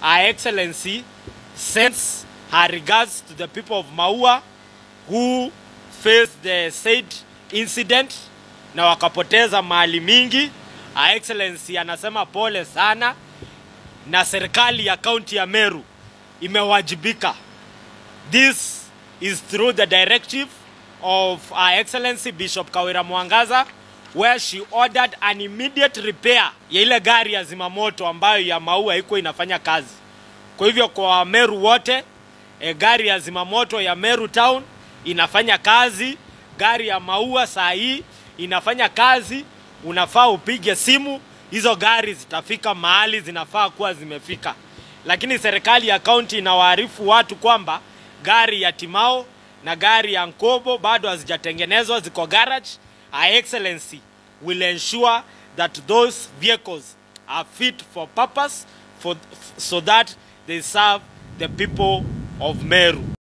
Her Excellency sends her regards to the people of Maua who faced the said incident na wakapoteza mali mingi. Her Excellency anasema pole sana, na serikali ya kaunti ya Meru imewajibika. This is through the directive of Her Excellency Bishop Kawira Mwangaza where she ordered an immediate repair ya ile gari ya zimamoto ambayo ya Maua iko inafanya kazi. Kwa hivyo kwa Meru wote e, gari ya zimamoto ya Meru Town inafanya kazi, gari ya Maua saa hii inafanya kazi. Unafaa upige simu, hizo gari zitafika mahali zinafaa kuwa zimefika. Lakini serikali ya kaunti inawaarifu watu kwamba gari ya Timao na gari ya Nkobo bado hazijatengenezwa, ziko garage. Her Excellency will ensure that those vehicles are fit for purpose for, so that they serve the people of Meru.